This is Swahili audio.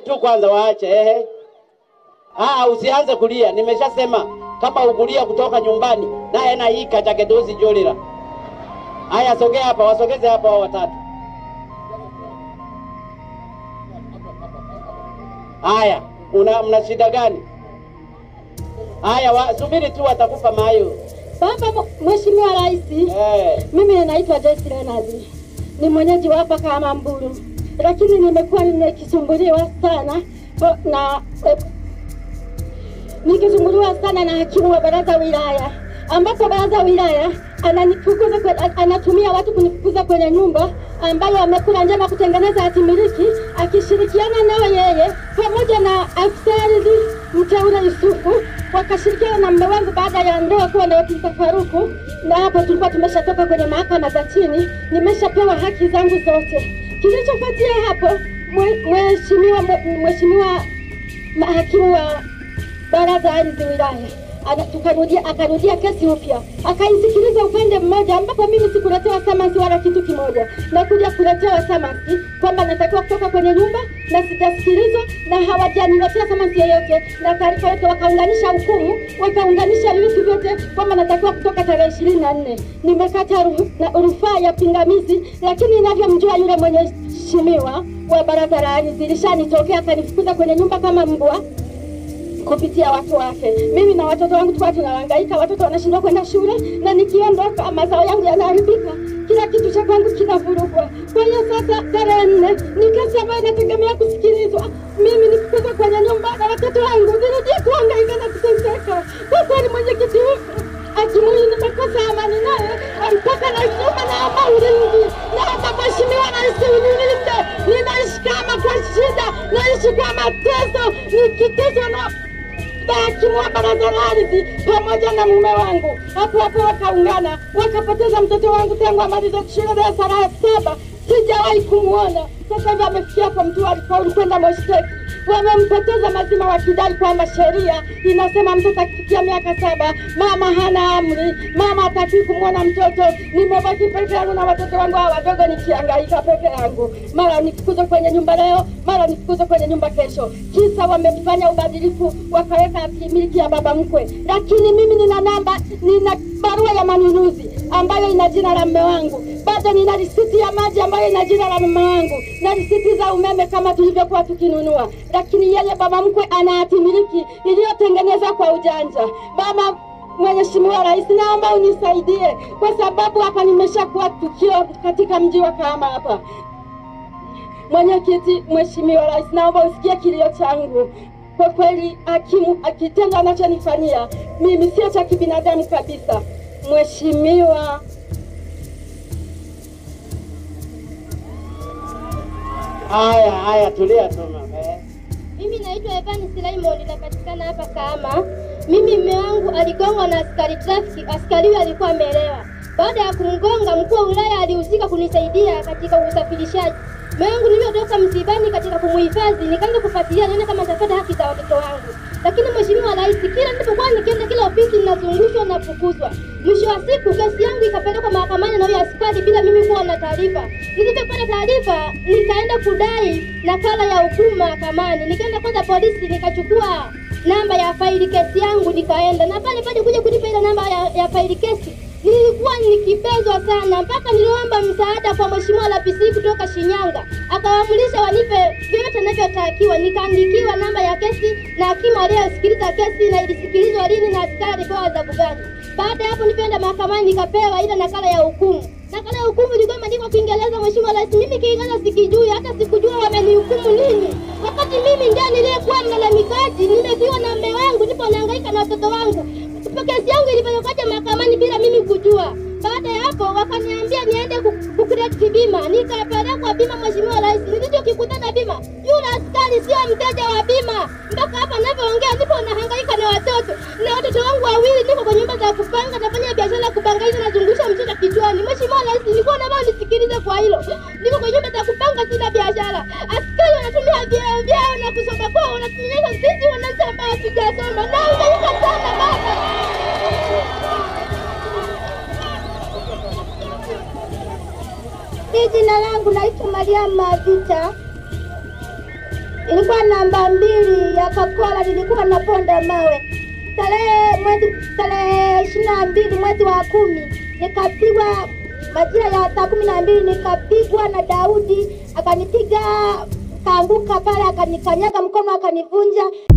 tu kwanza waache ehe. Ah, usianze kulia, nimeshasema kama ukulia kutoka nyumbani naye na hii kachakedozi jolira. Haya, sogea hapa, wasogeze hapa hao watatu. Haya, una mna shida gani? Haya, wa, subiri tu, watakupa mayo. Baba Mheshimiwa Rais, Eh, mimi ninaitwa Joyce Leonard, ni mwenyeji wa hapa kama Mbulu, lakini nimekuwa nikisumbuliwa sana bo- na eh, nikisumbuliwa sana na hakimu wa baraza wilaya, ambapo baraza wilaya ananifukuza kwe, anatumia watu kunifukuza kwenye nyumba ambayo amekula njama kutengeneza hatimiliki akishirikiana nao yeye pamoja na afisa ardhi mteule Yusufu wakashirikiana na mume wangu baada ya ndoa kuwa na mtafaruku, na hapo tulikuwa tumeshatoka kwenye mahakama za chini, nimeshapewa haki zangu zote. Kilichofuatia hapo, mwe- mheshimiwa mheshimiwa hakimu wa baraza la ardhi wilaya Ana- tukarudia akarudia kesi upya akaisikiliza upande mmoja ambapo mimi sikuletewa samasi wala kitu kimoja na kuja kuletewa samasi kwamba natakiwa kutoka kwenye nyumba na sijasikilizwa na hawajaniletea samasi yoyote na taarifa yote wakaunganisha hukumu wakaunganisha vitu vyote kwamba natakiwa kutoka tarehe ishirini na nne nimekata ru- na rufaa ya pingamizi lakini inavyomjua yule mheshimiwa wa baraza la ardhi lishanitokea akanifukuza kwenye nyumba kama mbwa kupitia watu wake. Mimi na watoto wangu tulikuwa tunahangaika, watoto wanashindwa kwenda shule, na nikiondoka mazao yangu yanaharibika, kila kitu cha kwangu kinavurugwa. Kwa hiyo sasa, tarehe nne ni kesi ambayo inategemea kusikilizwa. Mimi nifukuzwe kwenye nyumba na watoto wangu nirudie kuhangaika na kuteseka. Kwa kweli, mwenyekiti Akimwili nimekosa amani naye mpaka naisoma naomba ulinzi, naomba mheshimiwa rais unilinde. Ninaishi kama kwa shida, naishi kwa mateso, nikiteswa na hakimu wa baraza la ardhi pamoja na mume wangu. Hapo hapo wakaungana wakapoteza mtoto wangu tangu amalize shule darasa la saba, sijawahi kumwona. Sasa hivi amefikia hapo, mtu alifaulu kwenda Moshteki wamempoteza mazima wakidai kwamba sheria inasema mtoto akifikia miaka saba mama hana amri, mama hataki kumwona mtoto. Nimebaki peke yangu na watoto wangu hawa wadogo, nikihangaika peke yangu, mara nifukuzwe kwenye nyumba leo, mara nifukuzwe kwenye nyumba kesho, kisa wamefanya ubadilifu, wakaweka hatimiliki ya baba mkwe. Lakini mimi nina namba, nina barua ya manunuzi ambayo ina jina la mume wangu bado nina risiti ya maji ambayo ina jina la mume wangu na risiti za umeme kama tulivyokuwa tukinunua, lakini yeye baba mkwe ana hatimiliki iliyotengenezwa kwa ujanja. Baba Mheshimiwa Rais, naomba unisaidie kwa sababu hapa nimeshakuwa tukio katika mji wa Kahama hapa. Mwenyekiti, Mheshimiwa Rais, naomba usikie kilio changu. Kwa kweli, hakimu akitendo anachonifanyia mimi sio cha kibinadamu kabisa. Mheshimiwa haya haya, tulia tu mama. Eh. Mimi naitwa Evans Raymond, napatikana hapa Kahama. Mimi mume wangu aligongwa na askari trafiki. Askari huyo alikuwa amelewa. Baada ya kumgonga, mkuu wa wilaya alihusika kunisaidia katika usafirishaji. Mume wangu nilivyotoka msibani katika kumuhifadhi, nikaanza kufuatilia nione kama nitapata haki za watoto wangu. Lakini Mheshimiwa Rais, kila nilipokuwa nikienda kila ofisi ninazungushwa na kufukuzwa. Mwisho wa siku kesi yangu ikapelekwa mahakamani na huyo askari bila mimi kuwa na taarifa. Nilipopata taarifa, nikaenda kudai nakala ya hukumu mahakamani. Nikaenda kwanza polisi, nikachukua namba ya faili kesi yangu, nikaenda na pale pale kuja kunipa ile namba ya, ya faili kesi nilikuwa nikibezwa sana mpaka niliomba msaada kwa mheshimiwa RPC kutoka Shinyanga, akawaamrisha wanipe vyote ninavyotakiwa. Nikaandikiwa namba ya kesi na hakimu aliyesikiliza kesi na ilisikilizwa lini na askari alipewa adhabu gani. Baada ya hapo, nikaenda mahakamani nikapewa ile nakala ya hukumu. Nakala ya hukumu ilikuwa imeandikwa Kiingereza, mheshimiwa rais. Mimi Kiingereza sikijui, hata sikujua wamenihukumu nini, wakati mimi ndiye niliyekuwa mlalamikaji. Nimefiwa na mume wangu, nipo nahangaika na watoto wangu kesi yangu ilipelekwaje mahakamani bila mimi kujua. Baada ya hapo wakaniambia niende kukreti bima, nikapelekwa bima. Mheshimiwa Rais, nilichokikutana bima, yule askari sio mteja wa bima. Mpaka hapa ninavyoongea nipo nahangaika na watoto na watoto wangu wawili, niko kwa nyumba za kupanga, nafanya biashara ya kupangaisha, nazungusha mchicha kichwani. Mheshimiwa Rais, nilikuwa naomba unisikilize kwa hilo. Niko kwa nyumba za kupanga, sina biashara. Askari wanatumia vyeo vyao na kusoma kwao, wanatunyanyasa sisi wananchi ambao hatujasoma. Nahangaika sana baba. Hii jina langu naitwa Mariamu Mavita. ilikuwa namba mbili ya Kakola, nilikuwa naponda mawe tarehe mwezi tarehe ishirini na mbili mwezi wa kumi nikapigwa majira ya saa kumi na mbili nikapigwa na Daudi akanipiga kaanguka pale akanikanyaga mkono akanivunja